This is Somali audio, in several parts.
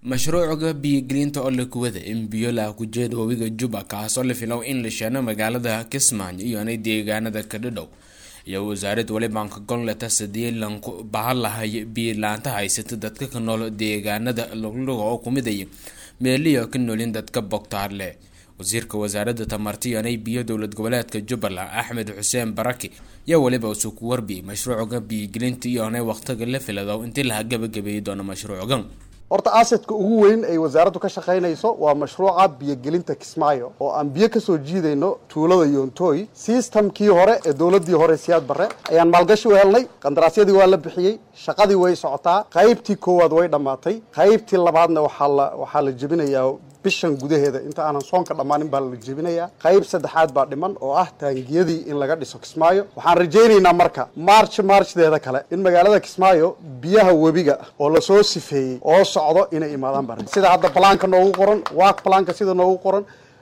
mashruuca biyogelinta oo la kuwada in biyo la ku jeeda webiga juba kaasoo la filow in la sheeno magaalada kismaayo iyona deegaanada kadhadhow iyo wasaarad walibanka goboleta sidii lanku bahan lahay biyo-laanta haysata dadka ka nool deegaanada lugluga oo kumidaya meeliyo ka noolin dadka bogtaarle wasiirka wasaaradda tamarta iyonay biyo dowlad goboleedka jubbaland axmed xuseen baraki yaa weliba usuu ku warbiyay mashruuca biyogelinta iyonay waqtiga la filado intii laha gabagabeeyi doono mashruucan horta asadka ugu weyn ay wasaaraddu ka shaqaynayso waa mashruuca biyogelinta kismaayo oo aan biyo kasoo jiidayno tuulada yontooy sistamkii hore ee dowladii hore siyaad barre ayaan maalgashi u helnay qandaraasyadii waa la bixiyey shaqadii way socotaa qaybtii koowaad way dhammaatay qaybtii labaadna waxaa la waxaa la jebinayaa bishan gudaheeda inta aanan soonka dhammaanin baa la jebinayaa qayb saddexaad baa dhiman oo ah taangiyadii in laga dhiso kismaayo waxaan rajaynaynaa marka march marchdeeda kale in magaalada kismaayo biyaha webiga oo lasoo sifeeyey oo socdo inay imaadaan baa sida hadda balaanka noogu qoran waak balaanka sida noogu qoran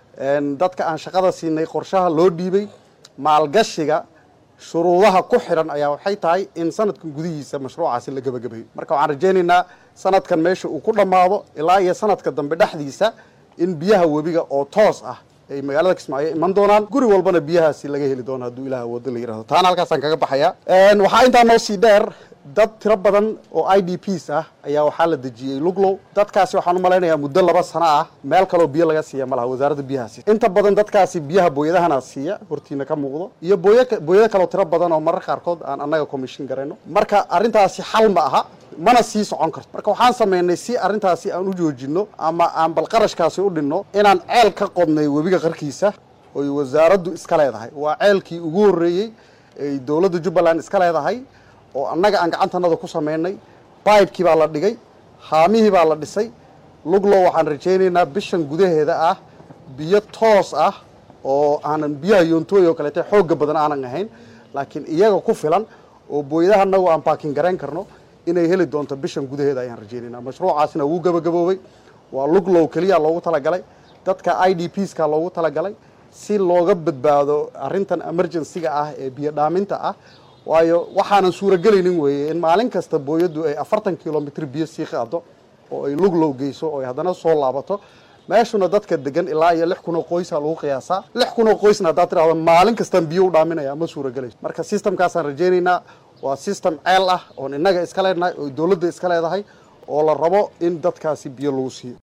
dadka aan shaqada siinay qorshaha loo dhiibay maalgashiga shuruudaha ku xidhan ayaa waxay tahay in sanadkan gudihiisa mashruucaasi la gebagabeeyo marka waxaan rajaynaynaa sanadkan meesha uu ku dhammaado ilaa iyo sanadka dambe dhexdiisa in biyaha webiga oo toos ah ay magaalada kismaayo iman doonaan guri walbana biyahaasi laga heli doono hadduu ilaah wado la yirahdo taana halkaasaan kaga baxaya waxaa intaa noo sii dheer dad tiro badan oo i d ps ah ayaa waxaa la dejiyey luglow dadkaasi waxaan u malaynayaa muddo laba sano ah meel kaloo biyo laga siiya ma laha wasaaradda biyahaasi inta badan dadkaasi biyaha booyadahana siiya hortiina ka muuqdo iyo booy booyado kaloo tiro badan oo marar qaarkood aan annaga commission garayno marka arrintaasi xal ma aha mana sii socon karto marka waxaan samaynay si arrintaasi aan u joojino ama aan bal qarashkaasi u dhinno inaan ceel ka qodnay webiga qarkiisa oy wasaaraddu iska leedahay waa ceelkii ugu horreeyey ay dowladda jubbaland iska leedahay oo annaga aan gacantanada ku samaynay bibekii baa la dhigay haamihii baa la dhisay luglow waxaan rajaynaynaa bishan gudaheeda ah biyo toos ah oo aanan biyaha yoontooy oo kaleete xoogga badan aanan ahayn laakiin iyaga ku filan oo booyadaha anagu aan baakin garayn karno inay heli doonto bishan gudaheeda ayaan rajaynaynaa mashruucaasina wuu gabagaboobay waa luglow keliya loogu talagalay dadka i d ps ka loogu talagalay si looga badbaado arrintan emergency-ga ah ee biyo dhaaminta ah waayo waxaanan suuragelaynin weeye in maalin kasta booyaddu ay afartan kilomitr biyo sii qaado oo ay luglow geyso oo ay haddana soo laabato meeshuna dadka degan ilaa iyo lix kun oo qoysa lagu qiyaasaa lix kun oo qoysna haddaad tirahdo maalin kastaan biyo u dhaaminaya ma suuragelayso marka systemkaasaan rajaynaynaa waa system ceel ah oon innaga iska leenahay oo dowladda iska leedahay oo la rabo in dadkaasi biyo lagu siiyo